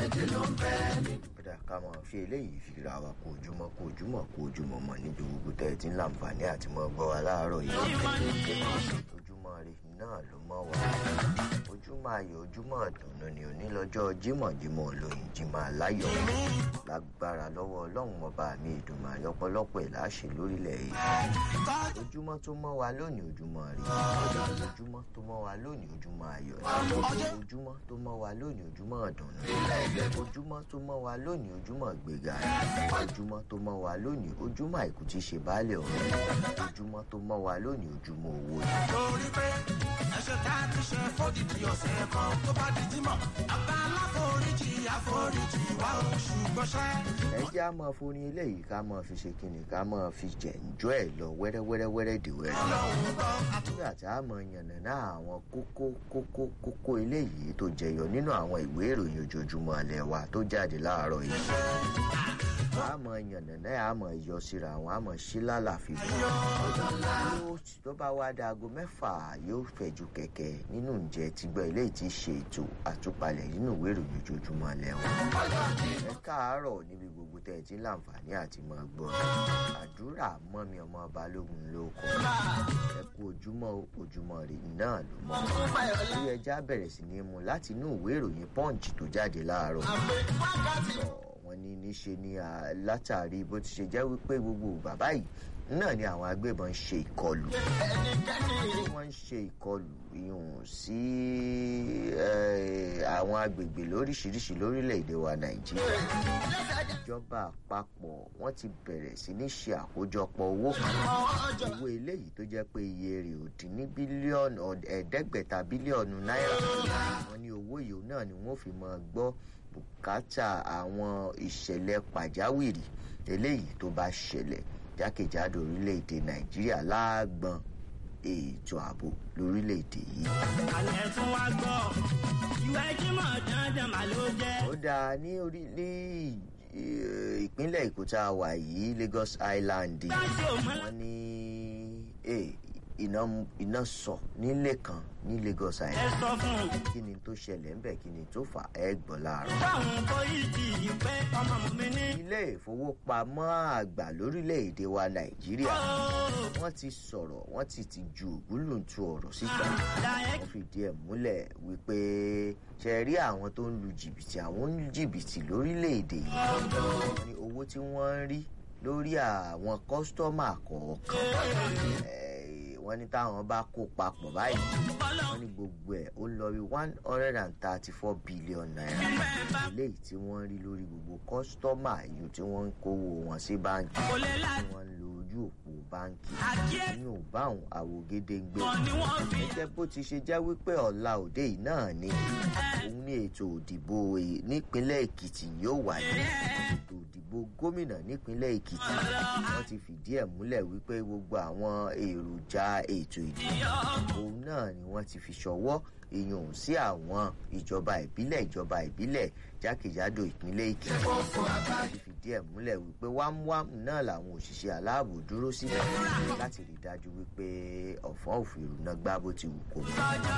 kódà ká máa fi eléyìí fi ra wa kó ojúmọ́ kó ojúmọ́ kó ojúmọ́ mọ́ níbi gbogbo tẹ́ ẹ ti ń láǹfààní àti mọ́ gbọ́ wa láàárọ̀ yìí ojúmọ́ rẹ náà ló mọ́ wa ojúmọ́ ayọ̀ ojúmọ́ ìdùnnú ni òní lọ́jọ́ jímọ̀jímọ̀ olóyin jímọ̀ aláyọ̀ lágbára lọ́wọ́ ọlọ́run ọba mi ìdùnmọ̀ ọ̀pọ̀lọpọ̀ ẹ̀ láṣẹ lórílẹ̀ yìí ojúmọ́ tó mọ́ wa lónìí ojúmọ́ rí ojúmọ́ tó mọ́ wa lónìí ojúmọ́ ayọ̀ ni ojúmọ́ tó mọ́ wa lónìí ojúmọ́ ìdùnnú ojúmọ́ tó mọ́ wa lónìí ojúmọ́ ìgbéga ojúmọ́ tó mọ́ wa lónìí ojúmọ́ àìkú tí ṣe baálẹ̀ ọ̀rọ̀ ojúmọ́ tó mọ́ wa lónìí ojúmọ́ owó ni. torí pé ẹ̀ṣẹ̀ tá a ti ṣe fódìdí ọ̀sẹ̀ kan tó bá di jímọ̀ àbá aláforíjì àforíjì wa ò ṣùgbọ́n ṣẹ́. ẹ jẹ́ á máa forin eléyìí ká máa fi ṣe kíni ká máa fi jẹ̀ǹjọ́ ẹ̀ lọ wẹ́rẹ́wẹ́rẹ́wẹ́rẹ́ dìwẹ́rẹ́ nígbà tí a mọ yànnàná àwọn kókó kókó kókó eléyìí tó jẹyọ nínú àwọn ìwé ìròyìn ojoojúmọ́ alẹ́ wa tó jáde láàárọ̀ yìí a mọ yànnàná a mọ yọ síra àwọn a mọ sí lálàfi bọ tó bá wá da aago mẹ́fà yóò fẹ̀jú kẹ̀kẹ́ nínú ǹjẹ́ tí gbọ́ eléyìí ti ṣe ètò àtúpalẹ̀ nínú ìwé ìròyìn ojoojúmọ́ alẹ́ wa ẹ káàárọ̀ níbi gbogbo tẹ́ ẹ ti ń láǹfààní àti mọ́ gbọ́ àdúrà mọ́mi ọmọ balógun ló kọ́ ẹ kú ojúmọ́ ojúmọ́ rè náà ló mọ́ bí ẹja bẹ̀rẹ̀ sí ní mu láti inú ìwé ìròyìn punch tó jáde láàárọ̀ wọ́n ní níṣe ni látàrí bó ti ṣe jẹ́ wípé gbogbo bàbá yìí náà ni àwọn agbébọn ń ṣe ìkọlù wọ́n ń ṣe ìkọlù ìhùn sí àwọn agbègbè lóríṣiríṣi lórílẹ̀‐èdè wa nàìjíríà ìjọba àpapọ̀ wọ́n ti bẹ̀rẹ̀ sí ní ṣe àkójọpọ̀ owó kan owó eléyìí tó jẹ́ pé iye rẹ̀ ò dín ní bílíọ̀nù ẹ̀ẹ́dẹ́gbẹ̀ta bílíọ̀nù náírà wọ́n ní owó yìí náà ni wọ́n fi máa gbọ́ bùkátà àwọn ìṣẹ̀lẹ̀ pàjáwìrì eléyìí tó bá ṣẹlẹ̀ jákèjádò orílẹ̀-èdè nàìjíríà láàgbọ̀n ètò ààbò lórílẹ̀-èdè yìí. alẹ́ tún wá gbọ́ ìwé jímọ̀ dandan mà ló jẹ́. ó dáa ní orí ní ìpínlẹ̀ èkó tá a wà yìí lagos island wọ́n ní iná iná sọ nílé kan ní lagos ẹ island sọ fún un. kí ni tó ṣẹlẹ̀ ń bẹ̀ kí ni tó fà ẹ́ gbọ́ láàárọ̀. báwọn pólíìtì yìí pé ọmọ mi ní. ilé ìfowópamọ́ àgbà lórílẹ̀‐èdè wa nàìjíríà wọ́n ti sọ̀rọ̀ wọ́n ti ti ju ògúnlùntù ọ̀rọ̀ síta wọ́n fìdí ẹ̀ múlẹ̀ wípé ṣe rí àwọn tó ń lu jìbìtì àwọn ń lu jìbìtì lórílẹ̀‐èdè yìí wọ́n ní owó tí wọ́n ń rí lórí àwọn kọ́sítọ́mà kọ̀ọ̀kan eh, wọ́n ní táwọn bá kó papọ̀ báyìí wọ́n ní gbogbo ẹ̀ ó lọ rí one hundred and thirty four billion naira eléyìí tí wọ́n rí lórí gbogbo kọ́sítọ́mà yìí tí wọ́n ń kówó wọn sí báńkì kò lè la tí wọ́n ń lo ojú òpó báńkì àkíyè ní òbá àwọn àwògede ń gbé kan ni wọ́n fi. gẹ́gẹ́ bó ti ṣe jẹ́ wípé ọ̀la òde yìí náà ni òun ní ètò òdìbò èyí nípínlẹ̀ èkìtì yóò wáyé ètò òdìbò gómìnà nípínlẹ̀ èkìtì wọ́n ti fìdí ẹ̀ múlẹ̀ wípé gbogbo àwọn èròjà ètò ìdìbò òun náà ni wọ́n ti fi ṣọwọ́ èèyàn sí àwọn ìjọba ìbílẹ̀ ìjọba ìbílẹ̀ jákèjádò ìpínlẹ̀ èkìtì wọ́n ti fìdí ẹ̀ múlẹ̀ wípé wámúwámù náà làwọn òṣìṣẹ́ aláàbò dúró síbẹ̀ láti rí i dájú wípé ọ̀fọ́n òfin ìrùnà gbá bó ti wù kó mọ́.